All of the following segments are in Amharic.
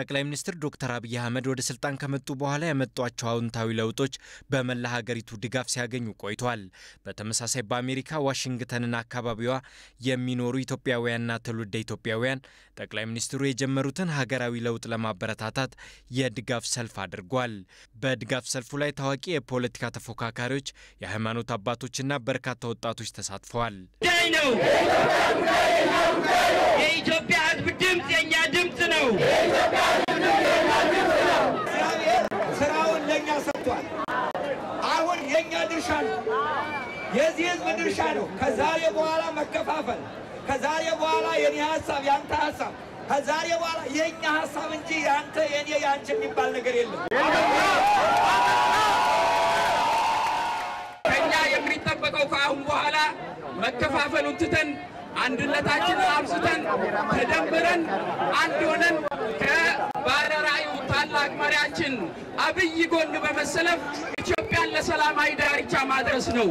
ጠቅላይ ሚኒስትር ዶክተር አብይ አህመድ ወደ ስልጣን ከመጡ በኋላ ያመጧቸው አዎንታዊ ለውጦች በመላ ሀገሪቱ ድጋፍ ሲያገኙ ቆይተዋል። በተመሳሳይ በአሜሪካ ዋሽንግተንና አካባቢዋ የሚኖሩ ኢትዮጵያውያንና ትውልደ ኢትዮጵያውያን ጠቅላይ ሚኒስትሩ የጀመሩትን ሀገራዊ ለውጥ ለማበረታታት የድጋፍ ሰልፍ አድርጓል። በድጋፍ ሰልፉ ላይ ታዋቂ የፖለቲካ ተፎካካሪዎች፣ የሃይማኖት አባቶችና በርካታ ወጣቶች ተሳትፈዋል። ነው የኢትዮጵያ ሕዝብ ድምፅ የእኛ ድምፅ ነው። እግዚአብሔር ስራውን ለእኛ ሰጥቷል። አሁን የእኛ ድርሻ ነው፣ የዚህ ህዝብ ድርሻ ነው። ከዛሬ በኋላ መከፋፈል፣ ከዛሬ በኋላ የኔ ሀሳብ ያንተ ሀሳብ፣ ከዛሬ በኋላ የእኛ ሀሳብ እንጂ ያንተ የኔ ያንቺ የሚባል ነገር የለም። ከእኛ የሚጠበቀው ከአሁን በኋላ መከፋፈሉን ትተን አንድነታችንን አብዝተን ተደምረን አንድ ሆነን ከባለራዕዩ ታላቅ መሪያችን አብይ ጎን በመሰለፍ ኢትዮጵያን ለሰላማዊ ዳርቻ ማድረስ ነው።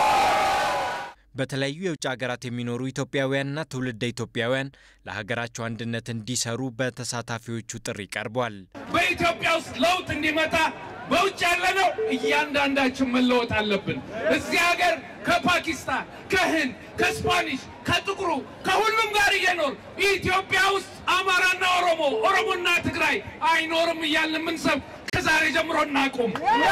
በተለያዩ የውጭ ሀገራት የሚኖሩ ኢትዮጵያውያንና ትውልደ ኢትዮጵያውያን ለሀገራቸው አንድነት እንዲሰሩ በተሳታፊዎቹ ጥሪ ቀርቧል። በኢትዮጵያ ውስጥ ለውጥ እንዲመጣ በውጭ ያለነው እያንዳንዳችን መለወጥ አለብን። እዚህ ሀገር ከፓኪስታን፣ ከህንድ፣ ከስፓኒሽ፣ ከጥቁሩ ከሁሉም ጋር እየኖር ኢትዮጵያ ውስጥ አማራና ኦሮሞ፣ ኦሮሞና ትግራይ አይኖርም እያልን የምንሰብ ከዛሬ ጀምሮ እናቁም።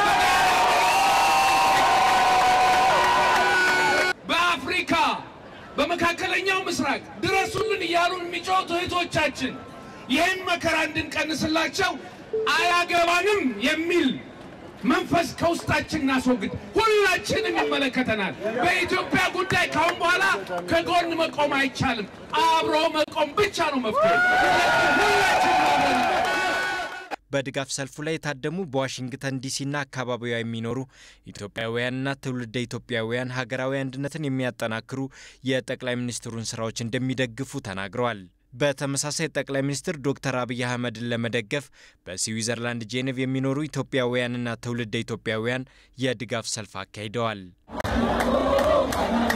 በአፍሪካ በመካከለኛው ምስራቅ ድረሱልን እያሉን የሚጮቱ እህቶቻችን ይህን መከራ እንድንቀንስላቸው አያገባንም የሚል መንፈስ ከውስጣችን እናስወግድ። ሁላችንም ይመለከተናል። በኢትዮጵያ ጉዳይ ካሁን በኋላ ከጎን መቆም አይቻልም። አብሮ መቆም ብቻ ነው መፍትሄ። ሁላችንም አብረን በድጋፍ ሰልፉ ላይ የታደሙ በዋሽንግተን ዲሲና አካባቢዋ የሚኖሩ ኢትዮጵያውያንና ትውልደ ኢትዮጵያውያን ሀገራዊ አንድነትን የሚያጠናክሩ የጠቅላይ ሚኒስትሩን ስራዎች እንደሚደግፉ ተናግረዋል። በተመሳሳይ ጠቅላይ ሚኒስትር ዶክተር አብይ አህመድን ለመደገፍ በስዊዘርላንድ ጄኔቭ የሚኖሩ ኢትዮጵያውያንና ትውልደ ኢትዮጵያውያን የድጋፍ ሰልፍ አካሂደዋል።